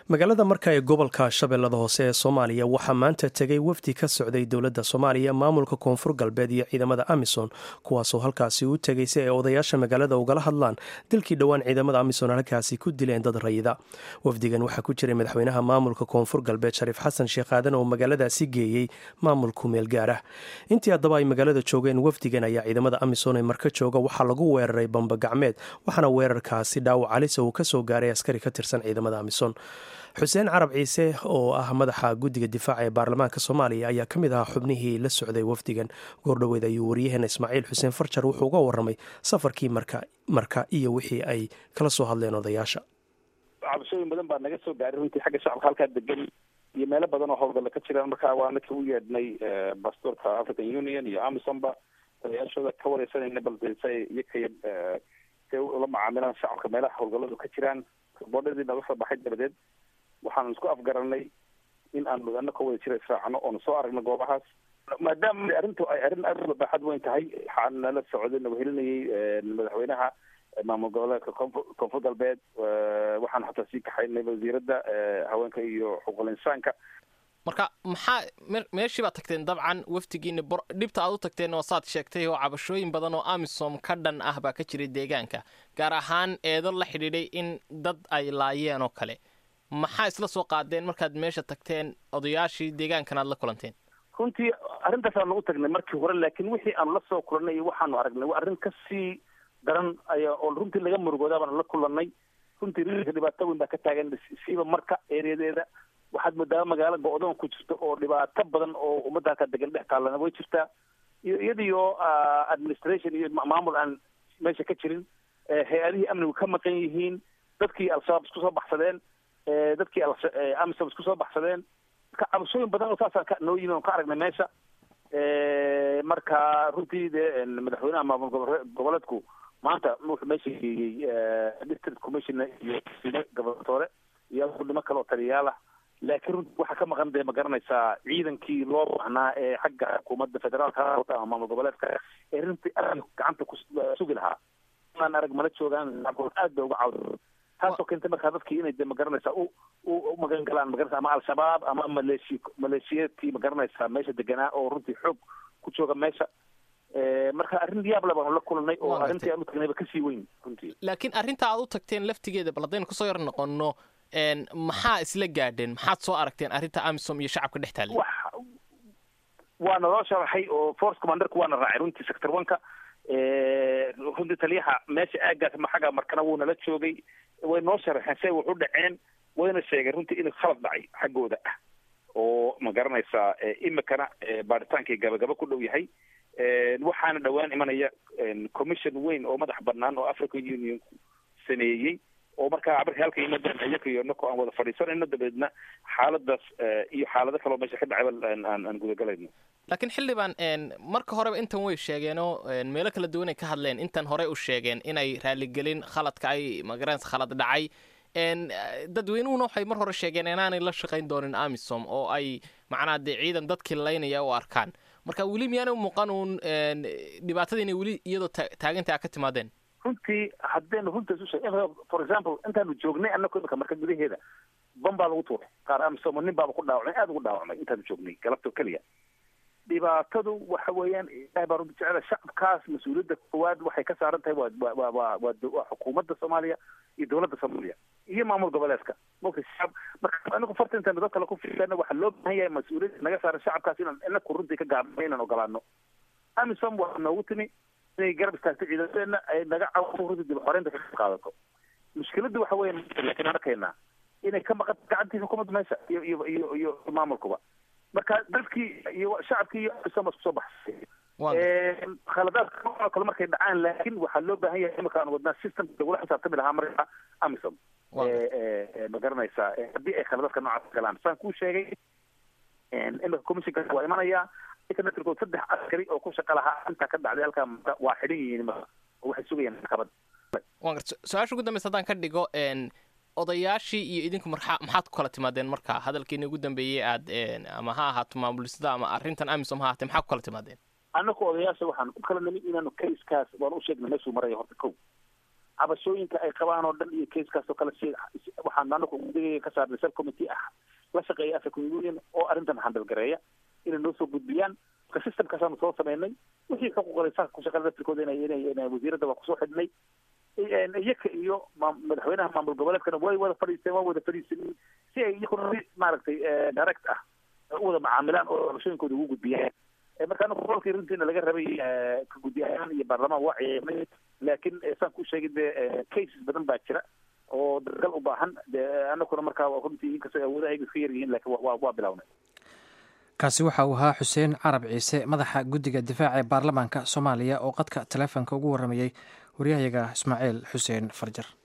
magaalada marka ee gobolka shabeellada hoose ee soomaaliya waxaa maanta tegay wafdi ka socday dowladda soomaaliya maamulka koonfur galbeed iyo ciidamada amisom kuwaasoo halkaasi u tegay si ay odayaasha magaalada ugala hadlaan dilkii dhowaan ciidamada amisom halkaasi ku dileen dad rayida wafdigan waxaa ku jiray madaxweynaha maamulka koonfur galbeed shariif xasan sheekh aadan oo magaaladaasi geeyey maamulku meel gaar ah intii haddaba ay magaalada joogeen wafdigan ayaa ciidamada amisom ee marka jooga waxaa lagu weeraray bamba gacmeed waxaana weerarkaasi dhaawac calisa uu kasoo gaaray askari ka tirsan ciidamada amisom xuseen carab ciise oo ah madaxa guddiga difaaca ee baarlamaanka soomaaliya ayaa ka mid ahaa xubnihii la socday wafdigan goordhoweed ayuu waryaheena ismaaciil xuseen farjar wuxuu uga waramay safarkii marka iyo wixii ay kala soo hadleen odayaasha cabashooyin badan baa naga soo gaaray runtii xagga shacabka halkaa degan iyo meelo badan oo howlgalla ka jiraan markaa waa naka u yeedhnay bastoorka african union iyo amisomba odayaashooda ka wareysanayna balse iyakay say ula macaamilaan shacabka meelaha howlgalladu ka jiraan boodhadii naga soo baxay dabadeed waxaanu isku afgaranay in aanu ana ka wada jira israacno oonu soo aragno goobahaas maadaama arrintu ay arrin aad uga baaxad weyn tahay waxaan nala socday nabahelinayay madaxweynaha maamul goboleedka koonfur koonfur galbeed waxaan xataa sii kaxaynay wasiiradda haweenka iyo xuquuqul insaanka marka maxaa meeshii baad tagteen dabcan wafdigiina dhibta aad u tagteen oo saad sheegtay oo cabashooyin badan oo amisom ka dhan ah baa ka jiray deegaanka gaar ahaan eedo la xidhiidhay in dad ay laayeen oo kale maxaa isla soo qaadeen markaad meesha tagteen odayaashii deegaankan aad la kulanteen runtii arrintaasaan nagu tagnay markii hore laakiin wixii aanu la soo kulannay iyo waxaanu aragnay waa arrin kasii daran ayaa oo runtii laga murugoodaa baanu la kulannay runtii rilka dhibaato weyn baa ka taagan siiba marka ereyadeeda waxaad moodaa magaalo go-doon ku jirta oo dhibaato badan oo ummadda halkaa degan dhex taallana way jirtaa iyo iyadiyo administration iyo maamul aan meesha ka jirin hay-adihii amnigu ka maqan yihiin dadkii al-shabaab isku soo baxsadeen dadkii amisom isku soo baxsadeen marka cabashooyin badan oo saasaan ka noo yimi on ka aragnay meesha marka runtii dee madaxweynaha maamul goboleedku maanta wuxuu meesha geeyey district commissioner iyo gobernatore iyo gudnimo kale oo taliyayaal ah laakiin runtii waxaa ka maqan dee ma garanaysaa ciidankii loo baahnaa ee xagga xukuumadda federaalka ama maamul goboleedka ee runtii aad gacanta ku sugi lahaa aan arag mana joogaan aad bay uga cawda taasoo keentay markaa dadkii inay de ma garanaysaa u u magan galaan magaranaysa ama al-shabaab ama maleeshi maleeshiyeedkii ma garanaysaa meesha deganaa oo runtii xoog ku jooga meesha marka arrin yaab le baanu la kulanay oo arrintii aan u tagnayba kasii weyn runtii laakiin arrinta aad u tagteen laftigeeda bal haddaynu kusoo yar noqono maxaa isla gaadheen maxaad soo aragteen arrinta amisom iyo shacabka dhex taallay waa naloo sharaxay oo force commanderku waana raacay runtii sector oneka runtii taliyaha meesha aagaas maxaga markana wuu nala joogay way noo sharaxeen say wax u dhaceen wayna sheegeen runtii inuu khalad dhacay xaggooda ah oo ma garanaysaa imikana baaritaankii gabagaba ku dhow yahay waxaana dhowaan imanaya commission weyn oo madax banaan oo african union sameeyey oo markaa markay halka yimaadaan iyaka iyo nako aan wada fadhiisanayno dabeedna xaaladaas iyo xaalado kaloo meesha ka dhacayba aan aan gudagalayno laakiin xildhibaan marka horeba intan way sheegeenoo meelo kala duwan ay ka hadleen intan horey u sheegeen inay raaligelin khaladka ay magaranaysa khalad dhacay dadweynuhuna waxay mar hore sheegeen inaanay la shaqayn doonin amisom oo ay macnaa dee ciidan dadkii laynaya u arkaan marka weli miyaana muuqan uun dhibaatada inay weli iyadoo taaganta a ka timaadeen runtii haddaynu runta isu sheeg for example intaanu joognay anako imika marka gudaheeda ban baa lagu tuuray qaar amisom nin baaba ku dhaawacmay aada ugu dhaawacmay intaanu joognay galabto keliya dhibaatadu waxa weeyaan ilahay baa runta jecela shacabkaas mas-uuliyadda koowaad waxay ka saaran tahay waa waa waa waa waa xukuumadda soomaaliya iyo dowladda soomaaliya iyo maamul goboleedka mogta shacab marka anagu farta intaanu dad kale ku fiirana waxaa loo baahan yahay mas-uuliyadda naga saaran shacabkaas inaan inaku runtii ka gaabno inaan ogolaano amisom waa noogu timi inay garab istaagto ciidamadeena ay naga cawso runtii dib xoreynta ka qaadato mushkiladdu waxa weya laakiin arkaynaa inay ka maqan gacantii xukuumadda meesha iyo iyo iyo iyo maamulkuba marka dadkii iyo shacabkii iyo amisom isku soo baxsay khaladaadka oo kale markay dhacaan laakiin waxaa loo baahan yahay imika aan wadnaa systemka lagula xisaabtami lahaa marka amisom ma garanaysaa haddii ay khaladaadka noocaas galaan saan kuu sheegay imika commissionka waa imanayaa internetrkood saddex askari oo ku shaqa lahaa intaa ka dhacday halkaa waa xidhan yihiin imika oo waxay sugayaan maxkamad waan garta su-aasha ugu dambeysa haddaan ka dhigo odayaashii iyo idinku marxa maxaad ku kala timaadeen marka hadalkiina ugu dambeeyey aad ama ha ahaato maamulisada ama arrintan amisom ha ahaatee maxaa ku kala timaadeen annaku odayaasha waxaan u kala nimid inaanu kaiskaas waan u sheegnay meeshuu maraya horta kow cabashooyinka ay qabaan oo dhan iyo keiskaas oo kale si waxaan anaku gudigaya ka saarnay subcommittee ah la shaqeeya african union oo arrintan handalgareeya inay noo soo gudbiyaan marka systemkaasaanu soo sameynay wixii xuquuqal insaanka ku shaqeeya laftirkooda inay inay inay wasiiradda waa kusoo xidhnay iyaka iyo madaxweynaha maamul goboleedkana way wada fadhiisteen waa wada fadhiisanay si ay iyakuna maaragtay direct ah u wada macaamilaan oo cabashooyinkooda ugu gudbiyaan marka anaku rolkii runtiina laga rabay ka guddi ahaan iyo baarlamaan waa ciyaamay laakiin saan ku sheegay dee cases badan baa jira oo dargal u baahan de anakuna markaa runtii inkastoo awoodaha ay iska yar yihiin lakin wa waa bilawnay kaasi waxa uu ahaa xuseen carab ciise madaxa guddiga difaaca ee baarlamaanka soomaaliya oo qadka taleefonka ugu warramayey waryahayaga ismaaciil xuseen farjar